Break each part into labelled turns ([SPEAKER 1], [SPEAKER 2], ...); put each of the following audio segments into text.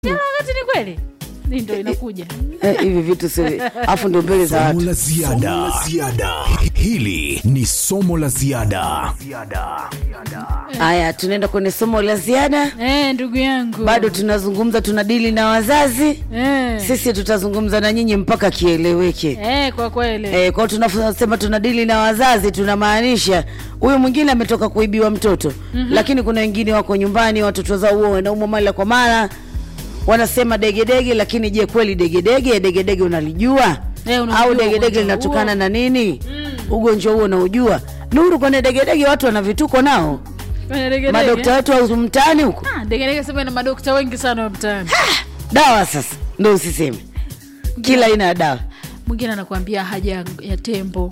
[SPEAKER 1] Kila wakati ni kweli Ni ndo inakuja
[SPEAKER 2] Eh, hivi vitu si afu ndo mbele za
[SPEAKER 3] Somo
[SPEAKER 2] watu
[SPEAKER 3] la ziada. ziada. Hili ni somo la ziada.
[SPEAKER 2] haya tunaenda kwenye somo la ziada
[SPEAKER 1] eh, ndugu yangu
[SPEAKER 2] bado tunazungumza tunadili na wazazi
[SPEAKER 1] eh.
[SPEAKER 2] sisi tutazungumza na nyinyi mpaka kieleweke
[SPEAKER 1] Eh, kwa kweli
[SPEAKER 2] E, kwao tunasema tunadili na wazazi tunamaanisha huyu mwingine ametoka kuibiwa mtoto mm-hmm. lakini kuna wengine wako nyumbani watoto zao huo wanaumwa mara kwa mara wanasema degedege lakini je kweli degedege degedege unalijua
[SPEAKER 1] Eh, unajua
[SPEAKER 2] au degedege
[SPEAKER 1] ugonjwa
[SPEAKER 2] linatokana
[SPEAKER 1] huo.
[SPEAKER 2] na nini mm. ugonjwa huo unaujua nuru kwenye degedege watu wana vituko nao
[SPEAKER 1] Kwenye degedege.
[SPEAKER 2] madokta wetu au mtaani huko
[SPEAKER 1] Ah, degedege sema ina madokta wengi sana wa mtaani
[SPEAKER 2] dawa sasa ndo usiseme kila aina ya dawa
[SPEAKER 1] mwingine anakuambia haja ya tembo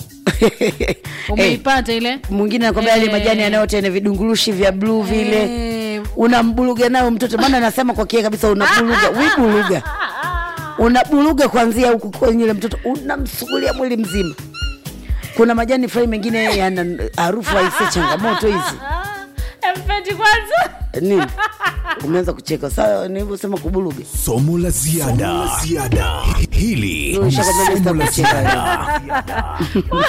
[SPEAKER 1] umeipata ile
[SPEAKER 2] mwingine anakwambia yale
[SPEAKER 1] Eh.
[SPEAKER 2] majani yanayote yana vidungurushi vya bluu vile
[SPEAKER 1] Eh,
[SPEAKER 2] unambuluga nayo mtoto maana anasema kwa kie kabisa unabuluga wibuluga unabuluga kwanzia huku kwenye yule mtoto unamsugulia mwili mzima kuna majani fulani mengine yana harufu aise changamoto hizi
[SPEAKER 1] ah, mpeti kwanza
[SPEAKER 2] nini umeanza kucheka saa nilivyosema kubuluga
[SPEAKER 3] Somo la ziada. Somo la ziada. Hili
[SPEAKER 2] Ndio,
[SPEAKER 3] ni
[SPEAKER 2] nishakwambia
[SPEAKER 3] somo la
[SPEAKER 2] nitakucheka.
[SPEAKER 3] ziada.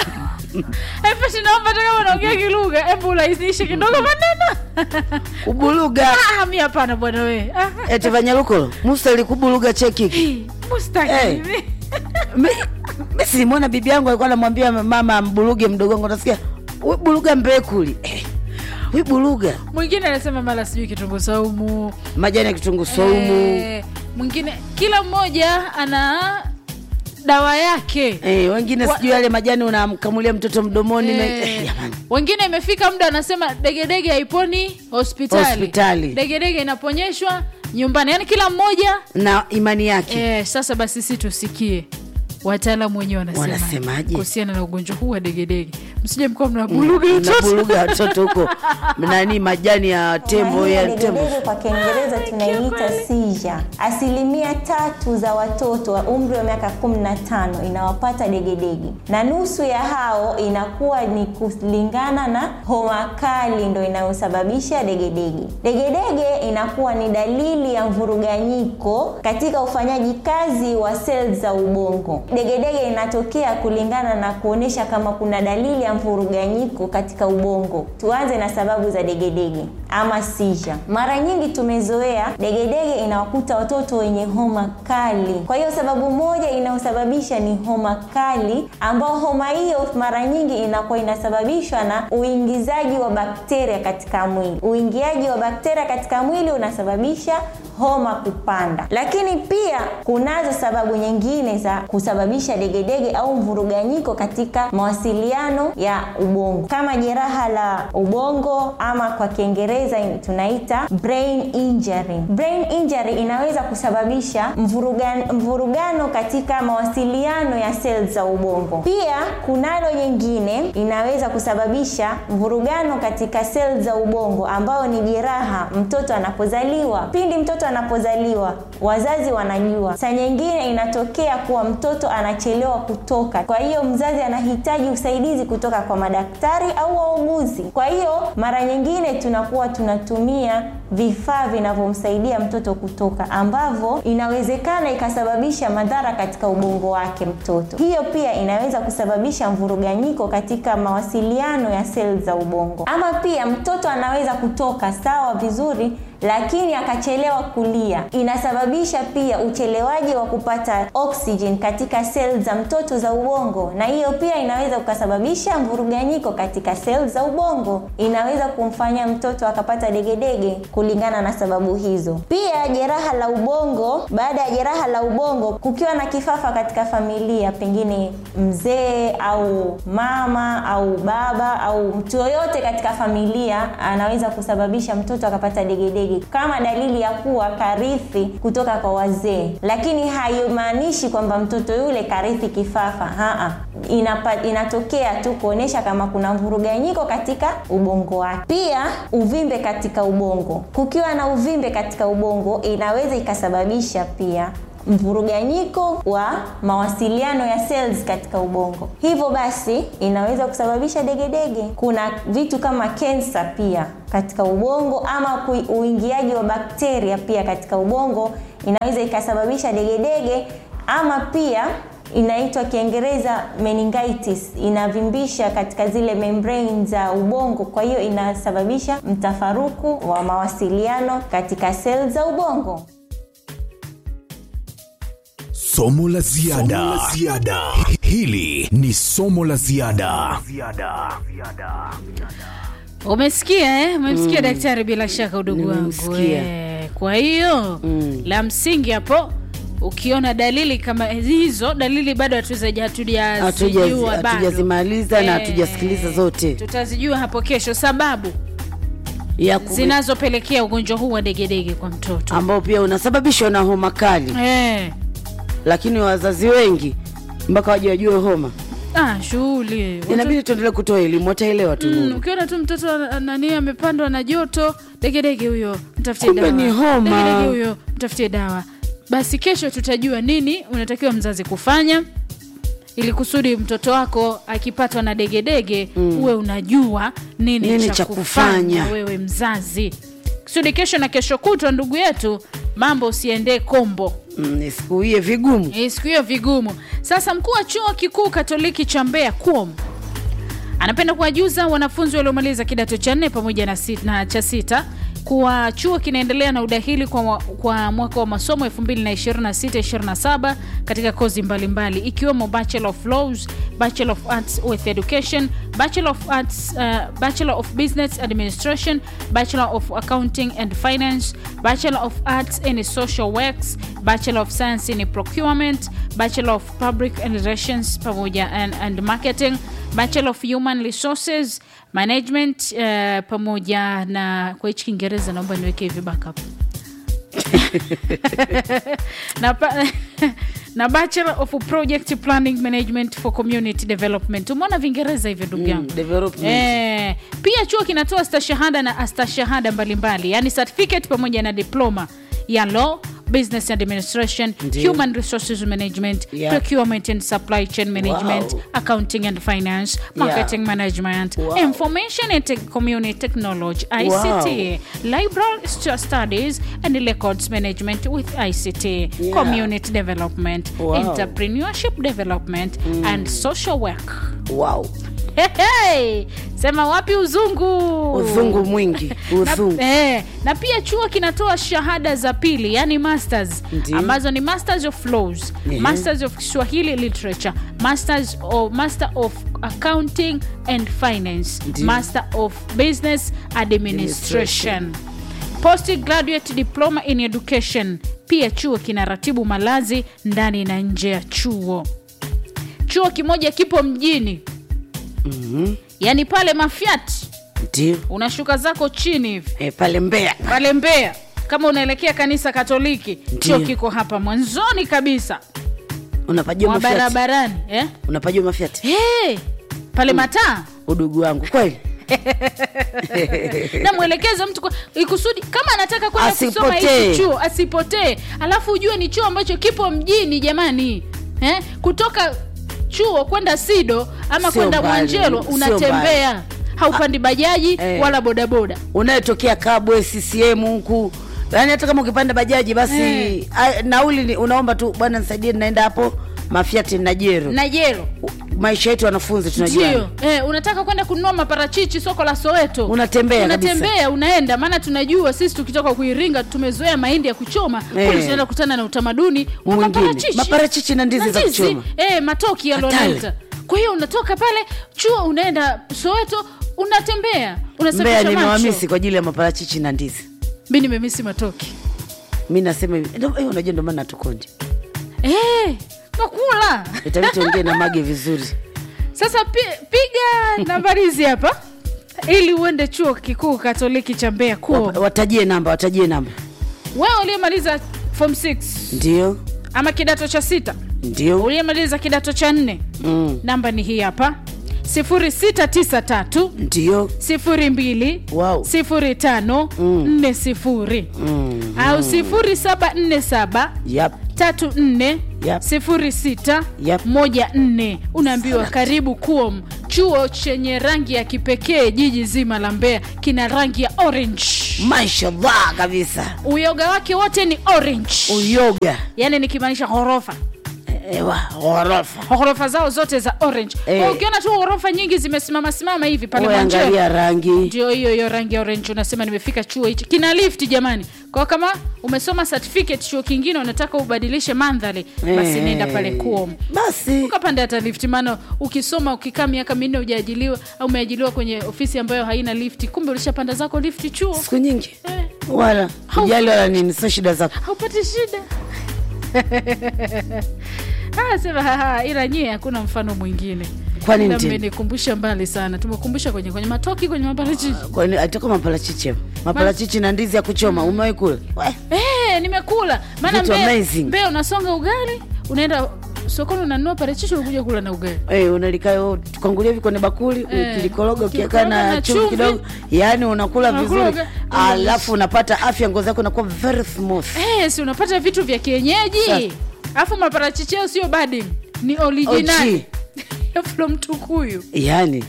[SPEAKER 1] mpeti naomba hata kama unaongea kilugha hebu urahisishe kidogo maneno
[SPEAKER 2] kubuluga
[SPEAKER 1] ah, mi hapana bwana we ah,
[SPEAKER 2] eti vanyalukolo mustali kubuluga chekiki
[SPEAKER 1] hii, mustaki
[SPEAKER 2] Eh.
[SPEAKER 1] mimi.
[SPEAKER 2] mi silimwona bibi yangu alikuwa anamwambia mama ambuluge mdogo wangu nasikia "We buluga mbekuli eh, we buluga
[SPEAKER 1] mwingine anasema mara sijui kitunguu saumu
[SPEAKER 2] majani ya kitunguu saumu
[SPEAKER 1] Eh, mwingine kila mmoja ana dawa yake
[SPEAKER 2] Eh, wengine
[SPEAKER 1] Wa-
[SPEAKER 2] sijui yale majani unamkamulia mtoto mdomoni na-
[SPEAKER 1] Eh,
[SPEAKER 2] eh, jamani.
[SPEAKER 1] wengine imefika muda anasema degedege haiponi hospitali
[SPEAKER 2] Hospitali.
[SPEAKER 1] degedege inaponyeshwa nyumbani yaani kila mmoja
[SPEAKER 2] na imani yake
[SPEAKER 1] eh, sasa basi si tusikie wataalamu wenyewe wanasema
[SPEAKER 2] Wanasemaje?
[SPEAKER 1] kuhusiana na ugonjwa huu wa degedege msije mkuwa mnabuluga watoto
[SPEAKER 2] nabuluga watoto huko nani majani ya tembo
[SPEAKER 4] Hii
[SPEAKER 2] ya
[SPEAKER 4] ya
[SPEAKER 2] tembo
[SPEAKER 4] degedege kwa Kiingereza tunaiita seizure. Asilimia tatu za watoto wa umri wa miaka 15 inawapata degedege, na nusu ya hao inakuwa ni kulingana na homa kali ndo inayosababisha degedege. Degedege inakuwa ni dalili ya mvuruganyiko katika ufanyaji kazi wa seli za ubongo. Degedege inatokea kulingana na kuonyesha kama kuna dalili ya mvuruganyiko katika ubongo. Tuanze na sababu za degedege ama seizure. Mara nyingi tumezoea degedege inawakuta watoto wenye homa kali. Kwa hiyo sababu moja inayosababisha ni homa kali, ambao homa hiyo mara nyingi inakuwa inasababishwa na uingizaji wa bakteria katika mwili. Uingiaji wa bakteria katika mwili unasababisha homa kupanda. Lakini pia kunazo sababu nyingine za kusababisha degedege au mvuruganyiko katika mawasiliano ya ubongo kama jeraha la ubongo ama kwa Kiingereza tunaita brain injury. Brain injury inaweza kusababisha mvurugano, mvurugano katika mawasiliano ya seli za ubongo. Pia kunalo nyingine inaweza kusababisha mvurugano katika seli za ubongo ambayo ni jeraha mtoto anapozaliwa. Pindi mtoto anapozaliwa, wazazi wanajua. Saa nyingine inatokea kuwa mtoto anachelewa kutoka, kwa hiyo mzazi anahitaji usaidizi kutoka kwa madaktari au wauguzi. Kwa hiyo mara nyingine tunakuwa tunatumia vifaa vinavyomsaidia mtoto kutoka ambavyo inawezekana ikasababisha madhara katika ubongo wake mtoto. Hiyo pia inaweza kusababisha mvuruganyiko katika mawasiliano ya seli za ubongo. Ama pia mtoto anaweza kutoka sawa vizuri lakini akachelewa kulia, inasababisha pia uchelewaji wa kupata oxygen katika seli za mtoto za ubongo, na hiyo pia inaweza ukasababisha mvuruganyiko katika seli za ubongo, inaweza kumfanya mtoto akapata degedege kulingana na sababu hizo. Pia jeraha la ubongo, baada ya jeraha la ubongo, kukiwa na kifafa katika familia, pengine mzee au mama au baba au mtu yoyote katika familia anaweza kusababisha mtoto akapata degedege kama dalili ya kuwa karithi kutoka kwa wazee, lakini haimaanishi kwamba mtoto yule karithi kifafa. Haa, inapa, inatokea tu kuonyesha kama kuna mvuruganyiko katika ubongo wake. Pia uvimbe katika ubongo, kukiwa na uvimbe katika ubongo inaweza ikasababisha pia mvuruganyiko wa mawasiliano ya cells katika ubongo. Hivyo basi inaweza kusababisha degedege. Kuna vitu kama kensa pia katika ubongo ama kui- uingiaji wa bakteria pia katika ubongo inaweza ikasababisha degedege ama pia inaitwa kiingereza meningitis inavimbisha katika zile membrane za ubongo kwa hiyo inasababisha mtafaruku wa mawasiliano katika sel za ubongo
[SPEAKER 3] Somo la ziada. Somo la ziada. Hili ni somo la ziada.
[SPEAKER 1] umesikia eh? umemsikia daktari bila shaka udugu wangu
[SPEAKER 2] Nimemsikia.
[SPEAKER 1] eh. kwa hiyo
[SPEAKER 2] Mm.
[SPEAKER 1] la msingi hapo ukiona dalili kama hizo dalili bado hatuza- hatujazijua
[SPEAKER 2] Hatujazi-
[SPEAKER 1] bado.
[SPEAKER 2] hatujazimaliza na
[SPEAKER 1] Eh,
[SPEAKER 2] hatujasikiliza zote
[SPEAKER 1] tutazijua hapo kesho sababu
[SPEAKER 2] ya ku-
[SPEAKER 1] zinazopelekea ugonjwa huu wa degedege kwa mtoto
[SPEAKER 2] ambao pia unasababishwa na homa kali
[SPEAKER 1] eh.
[SPEAKER 2] lakini wazazi wengi mpaka waje wajue homa
[SPEAKER 1] ah, shughuli Watoto-
[SPEAKER 2] inabidi tuendelee kutoa elimu wataelewa tu
[SPEAKER 1] Mm,
[SPEAKER 2] Nuru.
[SPEAKER 1] ukiona tu mtoto ana- nani amepandwa na joto degedege huyo mtafutie
[SPEAKER 2] Kumbe
[SPEAKER 1] dawa
[SPEAKER 2] ni homa.
[SPEAKER 1] degedege huyo mtafutie dawa basi kesho tutajua nini unatakiwa mzazi kufanya ili kusudi mtoto wako akipatwa na degedege mm. uwe unajua nini,
[SPEAKER 2] Nini
[SPEAKER 1] cha
[SPEAKER 2] cha
[SPEAKER 1] kufanya
[SPEAKER 2] kufanya.
[SPEAKER 1] wewe mzazi kusudi kesho na kesho kutwa ndugu yetu mambo usiendee kombo
[SPEAKER 2] Mm, nisikuie vigumu
[SPEAKER 1] Eh, siku hiyo vigumu sasa mkuu wa chuo kikuu katoliki cha mbeya kuom anapenda kuwajuza wanafunzi waliomaliza kidato cha nne pamoja na, sit, na cha sita kuwa chuo kinaendelea na udahili kwa, mwa- kwa mwaka wa masomo 2026-27 katika kozi mbalimbali ikiwemo bachelor of laws bachelor of arts with education bachelor of arts uh, bachelor of business administration bachelor of accounting and finance bachelor of arts in social works bachelor of science in procurement bachelor of public relations pamoja and, and marketing bachelor of human resources management uh, pamoja na kwa hichi kiingereza naomba niweke hivi backup na, pa, na bachelor of project planning management for community development umeona vingereza hivyo ndugu yangu
[SPEAKER 2] Mm, development.
[SPEAKER 1] Eh, pia chuo kinatoa stashahada na astashahada mbalimbali yani certificate pamoja na diploma ya law business administration
[SPEAKER 2] Ndiyo.
[SPEAKER 1] human resources management
[SPEAKER 2] Yeah.
[SPEAKER 1] procurement and supply chain management
[SPEAKER 2] Wow.
[SPEAKER 1] accounting and finance marketing management
[SPEAKER 2] Wow.
[SPEAKER 1] information and te- community technology ict library stu- studies and records management with ict
[SPEAKER 2] Yeah.
[SPEAKER 1] community development
[SPEAKER 2] Wow.
[SPEAKER 1] entrepreneurship development and social work
[SPEAKER 2] wow.
[SPEAKER 1] Hey, hey. sema wapi uzungu
[SPEAKER 2] uzungu mwingi uzungu
[SPEAKER 1] na, eh, na pia chuo kinatoa shahada za pili yani masters
[SPEAKER 2] Ndiyo.
[SPEAKER 1] ambazo ni masters of laws
[SPEAKER 2] Ehe.
[SPEAKER 1] masters of swahili literature masters of, master of accounting and finance
[SPEAKER 2] Ndiyo.
[SPEAKER 1] master of business administration postgraduate diploma in education pia chuo kinaratibu malazi ndani na nje ya chuo chuo kimoja kipo mjini
[SPEAKER 2] Mhm.
[SPEAKER 1] yaani pale mafiat
[SPEAKER 2] ndio
[SPEAKER 1] unashuka zako chini hivi
[SPEAKER 2] e, pale mbea
[SPEAKER 1] pale mbea kama unaelekea kanisa katoliki chuo
[SPEAKER 2] Ndiyo.
[SPEAKER 1] kiko hapa mwanzoni kabisa
[SPEAKER 2] unapajua
[SPEAKER 1] mwa
[SPEAKER 2] mafiati
[SPEAKER 1] barabarani eh?
[SPEAKER 2] unapajua mafiati
[SPEAKER 1] hey, pale mataa
[SPEAKER 2] udugu wangu kweli
[SPEAKER 1] namwelekeza mtu kwa- ikusudi kama anataka kwenda kusoma
[SPEAKER 2] Asipotee.
[SPEAKER 1] hiki chuo asipotee alafu ujue ni chuo ambacho kipo mjini jamani eh? kutoka chuo kwenda sido ama
[SPEAKER 2] Sio
[SPEAKER 1] kwenda
[SPEAKER 2] mbali,
[SPEAKER 1] mwanjelo
[SPEAKER 2] sio
[SPEAKER 1] unatembea haupandi bajaji
[SPEAKER 2] eh.
[SPEAKER 1] wala bodaboda
[SPEAKER 2] unayetokea kabwe ccm huku yaani hata kama ukipanda bajaji basi
[SPEAKER 1] Eh.
[SPEAKER 2] a, nauli ni- unaomba tu bwana nisaidie naenda hapo mafiati na jero
[SPEAKER 1] na jero
[SPEAKER 2] maisha yetu wanafunzi tunajua
[SPEAKER 1] ndio eh, unataka kwenda kununua maparachichi soko la soweto
[SPEAKER 2] Unatembea kabisa.
[SPEAKER 1] unatembea unaenda maana tunajua sisi tukitoka kuiringa tumezoea mahindi ya kuchoma
[SPEAKER 2] Eh.
[SPEAKER 1] kule tunaenda kukutana na utamaduni wa
[SPEAKER 2] Mwingine.
[SPEAKER 1] maparachichi
[SPEAKER 2] Maparachichi na ndizi za
[SPEAKER 1] ndizi,
[SPEAKER 2] kuchoma.
[SPEAKER 1] eh, matoki
[SPEAKER 2] Hatari.
[SPEAKER 1] yalionaita kwa hiyo unatoka pale chuo unaenda soweto unatembea
[SPEAKER 2] mbea
[SPEAKER 1] unasafisha macho
[SPEAKER 2] nimewamisi kwa ajili ya maparachichi na ndizi
[SPEAKER 1] mi nimemisi matoki
[SPEAKER 2] mi nasema hivi ndo- eh, unajua ndio maana hatukonje
[SPEAKER 1] eh, nakula
[SPEAKER 2] itabidi tuongee na mage vizuri
[SPEAKER 1] sasa pi, piga nambari hizi hapa ili uende chuo kikuu katoliki cha mbeya kuo
[SPEAKER 2] Wap- watajie namba watajie namba
[SPEAKER 1] wewe uliyemaliza form 6
[SPEAKER 2] ndio
[SPEAKER 1] ama kidato cha sita
[SPEAKER 2] ndio
[SPEAKER 1] uliyemaliza kidato cha nne
[SPEAKER 2] mm.
[SPEAKER 1] namba ni hii hapa 0693
[SPEAKER 2] ndio
[SPEAKER 1] 02
[SPEAKER 2] Wow.
[SPEAKER 1] 05 40
[SPEAKER 2] mm.
[SPEAKER 1] au 0747
[SPEAKER 2] yap
[SPEAKER 1] tatu nne
[SPEAKER 2] Yep.
[SPEAKER 1] sifuri sita
[SPEAKER 2] Yep.
[SPEAKER 1] moja nne unaambiwa karibu kuom chuo chenye rangi ya kipekee jiji zima la mbeya kina rangi ya orange
[SPEAKER 2] mashallah kabisa
[SPEAKER 1] uyoga wake wote ni orange
[SPEAKER 2] uyoga
[SPEAKER 1] yaani nikimaanisha ghorofa
[SPEAKER 2] ewa ghorofa
[SPEAKER 1] ghorofa zao zote za orange
[SPEAKER 2] Eh.
[SPEAKER 1] Kwa ukiona tu ghorofa nyingi zimesimama simama hivi pale
[SPEAKER 2] Wewe
[SPEAKER 1] Mwanjero,
[SPEAKER 2] angalia rangi
[SPEAKER 1] ndio hiyo hiyo rangi ya orange unasema nimefika chuo hichi kina lift jamani kwa kama umesoma certificate chuo kingine unataka ubadilishe mandhari basi
[SPEAKER 2] Eh.
[SPEAKER 1] nenda pale kuom
[SPEAKER 2] basi
[SPEAKER 1] ukapanda hata lift maana ukisoma ukikaa miaka minne ujaajiliwa au umeajiliwa kwenye ofisi ambayo haina lift kumbe ulishapanda zako lift chuo
[SPEAKER 2] siku nyingi
[SPEAKER 1] eh,
[SPEAKER 2] wala
[SPEAKER 1] Hau-
[SPEAKER 2] ujali wala nini sio shida zako
[SPEAKER 1] haupati shida Ah, sema haha, ila nyie hakuna mfano mwingine
[SPEAKER 2] Kwa nini
[SPEAKER 1] Ila
[SPEAKER 2] tena?
[SPEAKER 1] mmenikumbusha mbali sana tumekumbusha kwenye kwenye matoki kwenye maparachichi
[SPEAKER 2] kwani atoka maparachichi hapo maparachichi na ndizi ya kuchoma umewahi kula We,
[SPEAKER 1] Eh, nimekula maana
[SPEAKER 2] Vitu
[SPEAKER 1] Mbeya-
[SPEAKER 2] amazing.
[SPEAKER 1] Mbeya unasonga ugali unaenda sokoni unanunua parachichi unakuja kula na ugali
[SPEAKER 2] Eh, unalikaa tukangulia hivi kwenye bakuli
[SPEAKER 1] Eh,
[SPEAKER 2] ukilikoroga ukiweka
[SPEAKER 1] ukikoroga
[SPEAKER 2] na
[SPEAKER 1] na
[SPEAKER 2] chumvi
[SPEAKER 1] chumvi.
[SPEAKER 2] kidogo yaani unakula
[SPEAKER 1] Unakula
[SPEAKER 2] vizuri
[SPEAKER 1] uga-
[SPEAKER 2] alafu unapata afya ngozi yako inakuwa very smooth
[SPEAKER 1] Eh, si unapata vitu vya kienyeji
[SPEAKER 2] Sasa.
[SPEAKER 1] alafu maparachichi yao sio bading ni original from tukuyu
[SPEAKER 2] yaani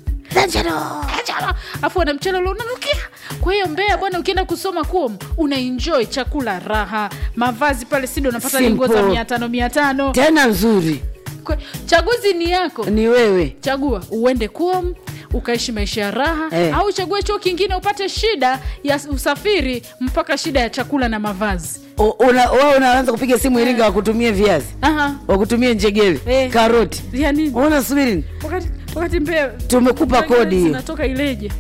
[SPEAKER 1] afu wana mchele ule unanukia kwa hiyo mbea bwana ukienda kusoma kuom unaenjoy chakula raha mavazi pale sindo unapata
[SPEAKER 2] Simple.
[SPEAKER 1] lingo za mia tano mia tano
[SPEAKER 2] tena nzuri
[SPEAKER 1] Kwe- chaguzi ni yako
[SPEAKER 2] ni wewe
[SPEAKER 1] chagua uende kuom ukaishi maisha ya raha
[SPEAKER 2] Eh.
[SPEAKER 1] au uchague chuo kingine upate shida ya usafiri mpaka shida ya chakula na mavazi
[SPEAKER 2] O- una- wewe unaanza kupiga simu iringa wakutumie viazi
[SPEAKER 1] Aha.
[SPEAKER 2] wakutumie njegele
[SPEAKER 1] Eh.
[SPEAKER 2] karoti
[SPEAKER 1] ya nini
[SPEAKER 2] una subiri
[SPEAKER 1] wakati, wakati mbea
[SPEAKER 2] tumekupa kodi hiyo
[SPEAKER 1] zinatoka ileje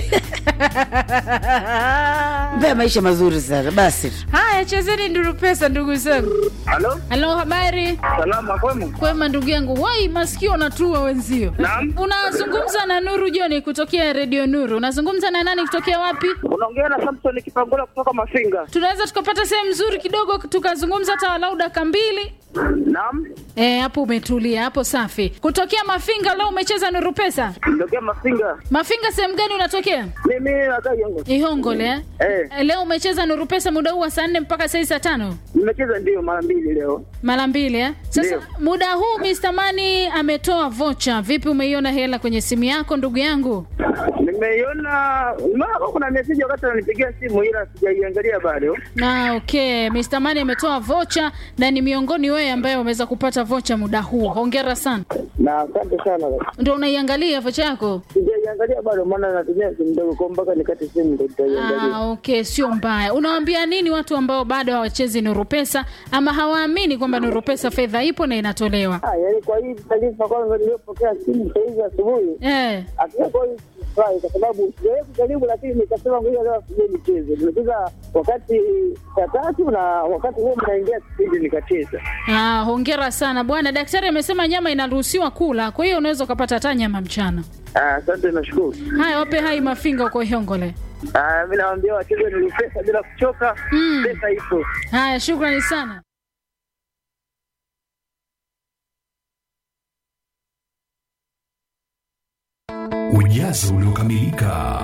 [SPEAKER 2] mbea maisha mazuri sana basi tu.
[SPEAKER 1] haya chezeni nduru pesa ndugu zangu
[SPEAKER 5] Halo,
[SPEAKER 1] halo habari
[SPEAKER 5] salama kwema?
[SPEAKER 1] kwema ndugu yangu wai masikio natua wenzio
[SPEAKER 5] Naam.
[SPEAKER 1] unazungumza na nuru joni kutokea redio nuru unazungumza na nani kutokea wapi
[SPEAKER 5] Unaongea na Samson Kipangula kutoka Mafinga.
[SPEAKER 1] tunaweza tukapata sehemu nzuri kidogo tukazungumza hata walau daka mbili
[SPEAKER 5] Naam,
[SPEAKER 1] E, hapo umetulia hapo safi kutokea mafinga leo umecheza nuru pesa
[SPEAKER 5] nitokea Mafinga.
[SPEAKER 1] mafinga sehemu gani unatokea
[SPEAKER 5] Mimi nakaa Yongo.
[SPEAKER 1] ihongole eh?
[SPEAKER 5] Eh,
[SPEAKER 1] Eh, leo umecheza nuru pesa muda huu wa saa nne mpaka saa hii saa tano
[SPEAKER 5] nimecheza ndio mara mbili leo.
[SPEAKER 1] mara mbili eh? sasa
[SPEAKER 5] Ndio.
[SPEAKER 1] muda huu Mr. Mani ametoa vocha vipi umeiona hela kwenye simu yako ndugu yangu
[SPEAKER 5] Nimeiona mara kuna message wakati ananipigia simu ila sijaiangalia bado.
[SPEAKER 1] na okay Mr. Mani ametoa vocha na ni miongoni wewe ambaye umeweza kupata vocha muda huu hongera sana
[SPEAKER 5] Na asante sana.
[SPEAKER 1] ndo unaiangalia vocha yako
[SPEAKER 5] Sijaiangalia bado maana natumia simu ndogo kwa mpaka nikate simu ndio nitaiangalia.
[SPEAKER 1] Ah, okay, sio mbaya. Unawaambia nini watu ambao bado hawachezi Nuru Pesa ama hawaamini kwamba Nuru Pesa fedha ipo na inatolewa?
[SPEAKER 5] Ah, yaani kwa hii taarifa kwanza niliyopokea simu saa hizi asubuhi
[SPEAKER 1] Eh,
[SPEAKER 5] hakika kwa hii sifurahi kwa sababu sijawahi kujaribu, lakini nikasema ngoja leo sije nicheze. Nimecheza wakati saa tatu na wakati huo mnaingia kipindi nikacheza.
[SPEAKER 1] ah, hongera sana bwana. Daktari amesema nyama inaruhusiwa kula, kwa hiyo unaweza ukapata hata nyama mchana.
[SPEAKER 5] Ah, Asante, nashukuru.
[SPEAKER 1] Haya, wape hai mafinga uko Hiongole.
[SPEAKER 5] Ah, mi nawaambia wacheze ni pesa bila kuchoka,
[SPEAKER 1] Mm.
[SPEAKER 5] pesa ipo.
[SPEAKER 1] Haya, shukrani sana.
[SPEAKER 3] Ujazo uliokamilika.